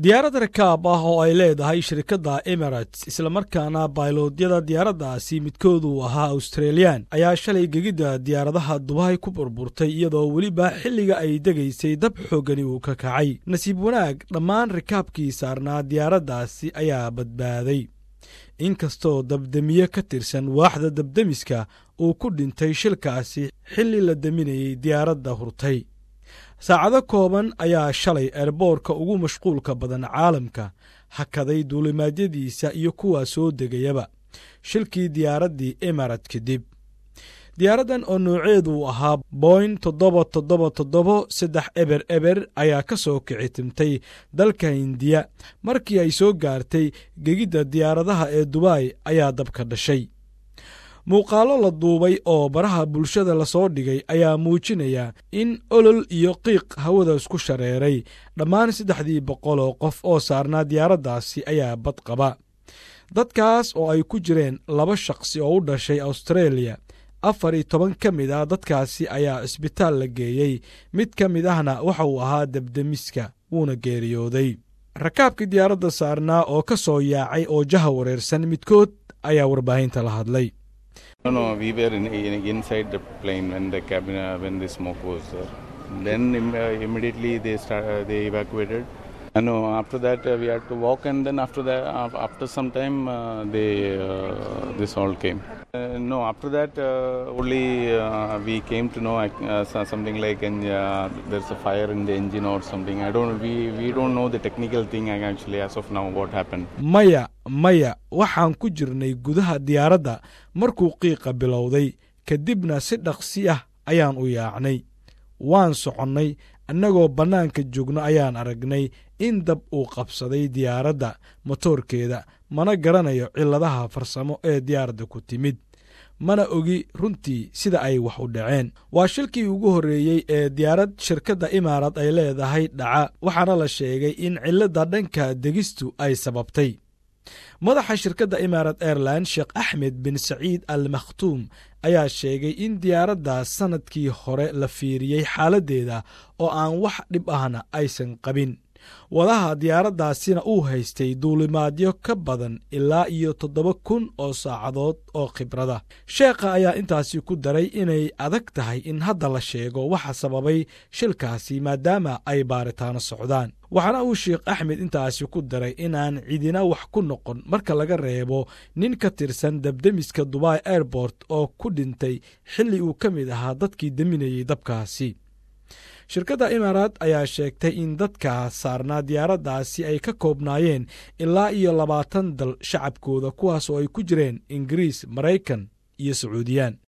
diyaarad rakaab ah oo ay leedahay shirkadda emirates islamarkaana bayloodyada diyaaraddaasi midkoodu ahaa australiyan ayaa shalay gegidda diyaaradaha dubahay ku burburtay iyadoo weliba xilliga ay degaysay dab xoogani uu ka kacay nasiib wanaag dhammaan rikaabkii saarnaa diyaaraddaasi ayaa badbaaday inkastoo dabdemiye ka tirsan waaxda dabdemiska uu ku dhintay shilkaasi xilli la deminayay diyaaradda hurtay saacado kooban ayaa shalay eerboorka ugu mashquulka badan caalamka hakaday duulimaadyadiisa iyo kuwaa soo degayaba shilkii diyaaraddii emirat kadib diyaaraddan oo nooceedu ahaa boyn toddoba toddoba toddobo saddex eber eber ayaa ka soo kici timtay dalka hindiya markii ay soo gaartay gegidda diyaaradaha ee dubai ayaa dabka dhashay muuqaallo la duubay oo baraha bulshada lasoo dhigay ayaa muujinaya in olol iyo qiiq hawada isku shareeray dhammaan saddexdii boqol oo qof oo saarnaa diyaaraddaasi ayaa bad qaba dadkaas oo ay ku jireen laba shaqsi oo u dhashay austareeliya afar iyo toban ka mid ah dadkaasi ayaa cisbitaal la geeyey mid ka mid ahna waxa uu ahaa debdemiska wuuna geeriyooday rakaabkii diyaaradda saarnaa oo ka soo yaacay oo jaha wareersan midkood ayaa warbaahinta la hadlay No, no, we were in, in, inside the plane when the cabin uh, when the smoke was there. Then Im uh, immediately they start, uh, they evacuated. And no, after that uh, we had to walk, and then after that, uh, after some time, uh, they uh, this all came. Uh, no, after that uh, only uh, we came to know uh, something like and, uh, there's a fire in the engine or something. I don't we we don't know the technical thing actually as of now what happened. maya maya waxaan ku jirnay gudaha diyaaradda markuu qiiqa bilowday kadibna si dhaqsi ah ayaan u yaacnay waan soconnay annagoo bannaanka joogno ayaan aragnay in dab uu qabsaday diyaaradda motoorkeeda mana garanayo cilladaha farsamo ee diyaaradda ku timid mana ogi runtii sida ay wax u dhaceen waa shilkii ugu horreeyey ee diyaarad shirkadda imaarad ay leedahay dhaca waxaana la sheegay in cilladda dhanka degistu ay sababtay madaxa shirkadda imarat airline sheekh axmed bin saciid al makhtuum ayaa sheegay in diyaaradda sannadkii hore la fiiriyey xaaladdeeda oo aan wax dhib ahna aysan qabin wadaha diyaaraddaasina uu haystay duulimaadyo ka badan ilaa iyo toddoba kun oo saacadood oo khibrada sheekha ayaa intaasi ku daray inay adag tahay in hadda la sheego waxa sababay shilkaasi maadaama ay baaritaano socdaan waxaana uu sheekh axmed intaasi ku daray inaan cidina wax ku noqon marka laga reebo nin ka tirsan debdemiska dubai airport oo ku dhintay xilli uu ka mid ahaa dadkii deminayey dabkaasi shirkadda imaaraat ayaa sheegtay in dadka saarnaa diyaaraddaasi ay ka koobnaayeen ilaa iyo labaatan dal shacabkooda kuwaas oo ay ku jireen ingiriis maraykan iyo sacuudiyaan